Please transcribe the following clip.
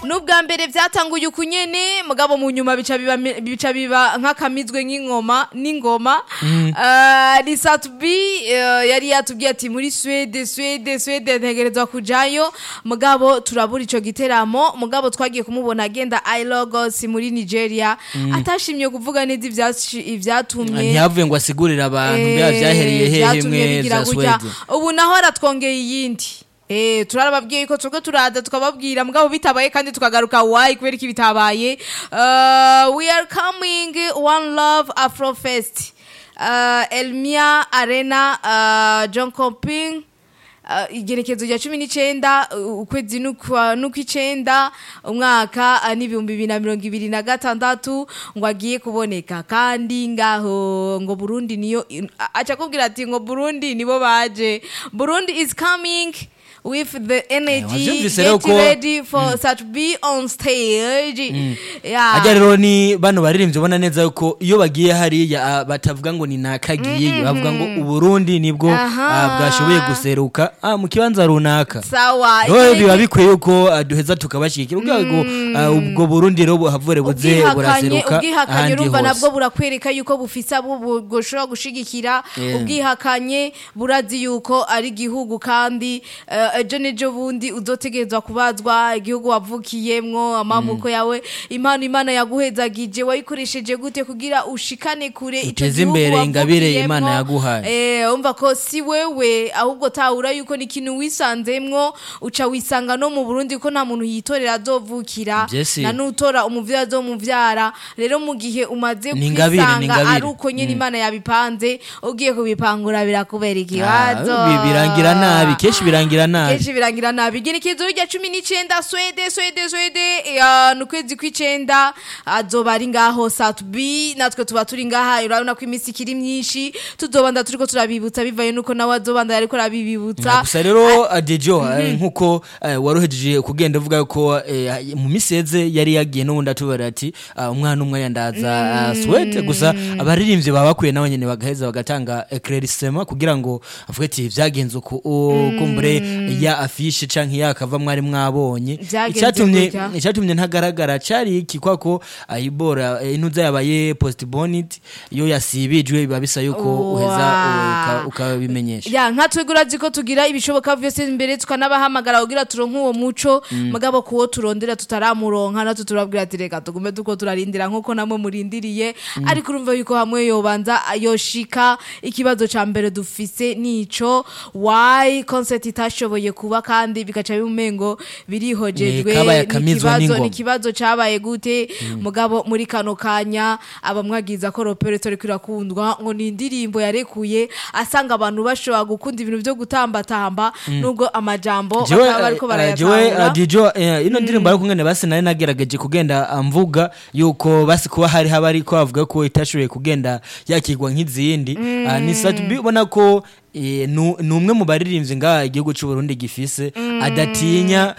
n'ubwa mbere byatanguye uku nyene mugabo mu nyuma bica biba bica biba nk'akamizwe nk'ingoma n'ingoma Ah, ni Satubi eh, yari yatubwiye ati muri Swede Swede Swede ntegerezwa kujayo mugabo turabura ico giteramo mugabo twagiye kumubona agenda I Lagos muri Nigeria atashimye kuvuga neza ivyashi- ivyatumye ntiyavuye ngo asigurire abantu bya byahereye hehe byatumye mwe bigira za gutya. Sweden ubu naho aratwongeye iyindi Eh, turarababwiye yuko turiko turaza tukababwira mugabo bitabaye kandi tukagaruka why kubera iki bitabaye uh, we are coming one love afro fest uh, elmia arena uh, john comping Uh, igerekezo rya cumi n'icenda uh, ukwezi n'ukwa- n'ukw'icenda umwaka uh, n'ibihumbi bibiri na mirongo ibiri na gatandatu ngo agiye kuboneka kandi ngaho ngo burundi niyo aca kubwira ati ngo burundi nibo baje burundi is coming with the energy wavyumvise rero get ko- ready for such be on stage yeah. ajya rero ni bano baririmbyi ubona neza yuko iyo bagiye hariya ah, batavuga ngo ni nakagiye bavuga ngo uburundi nibwo Aha. ah, bwashoboye guseruka ah, mu kibanza runaka sawa rero Ikindi- biba bikwiye yuko ah, duheza tukabashyigikira kugira ngo ah, ubwo burundi rero buhavure buze ubwihakanye buraseruka ubwihakanye ahandi urumva nabwo hose burakwereka yuko bufise abo bu- bushobora gushigikira Yeah. ubwihakanye burazi yuko ari igihugu kandi eh, ejo n'ejo bundi uzotegerezwa kubazwa igihugu wavukiyemwo amamuko yawe impano imana yaguhezagije wayikoresheje gute kugira ushikane kure ico Uteze gihugu imbere ingabire wavukiyemwo. Imana yaguhaye. Eh, umva ko si wewe ahubwo tahura yuko ni ikintu wisanzemwo uca wisanga no mu burundi ko nta muntu yitorera azovukira Vyesi. na nutora umuvyeyi azomuvyara rero mu gihe umaze Ni ingabire, ni kwisanga ingabire. ari uko nyene imana yabipanze ugiye kubipangura birakubera ikibazo Ah, bi- birangira nabi kenshi birangira nabi kenshi birangira nabi igenekezo rya cumi n'icenda swede swede swede ya, ni ukwezi kw'icenda azoba ari ngaho satubi natwe tuba turi ngaha urabona ko iminsi ikiri myinshi tuzobanda turiko turabibutsa bivaye nuko nawe azobanda ariko arabibibutsa gusa rero adejo nkuko eh, waruhejeje kugenda uvuga yuko eh, mu miseze yari yagiye n'ubundi atubara ati ah, umwana umwe yandaza swete gusa abaririmbyi baba bakwiye nabo nyene bagaheza bagatanga eclaircissement kugira ngo avuge ati vyagenze uku u- kumbure ya afishe canke ya kava mwari mwabonye Vyagenze icyatumye gutya. icyatumye ntagaragara cari iki kwako ayibora eh, intuza yabaye postponed iyo yasibijwe biba bisa yuko uheza Wow. uka- ukabimenyesha ya nka twebwe urazi ko tugira ibishoboka vyose imbere tukanabahamagara kugira turonke uwo muco mugabo kuwo turondera tutaramuronka natwe turabwira ati reka tugume tuko turarindira nkuko namwe murindiriye ariko urumva yuko hamwe yobanza yoshika ikibazo ca mbere dufise nico why concert itashoboye kuba kandi bikaca bimumengo birihojejwe Ni kabaye akamizwa n'ikibazo n'ingoma. n'ikibazo cabaye gute mugabo muri kano kanya abamwagiza ko roperetori kirakundwa ngo ni indirimbo yarekuye asanga abantu bashobora gukunda ibintu byo gutambatamba nubwo amajambo jewe bakaba bariko eh, jewe barayatahura eh, dijo eh, ino ndirimbo ariko ngene basi nari nagerageje kugenda ah, mvuga yuko basi kuba hari haba ariko bavuga ko itashoboye kugenda yakirwa nk'izindi Ah, ni satubi ubona ko eh, nu- ni umwe mu baririmbyi ngaha igihugu cy'u Burundi gifise adatinya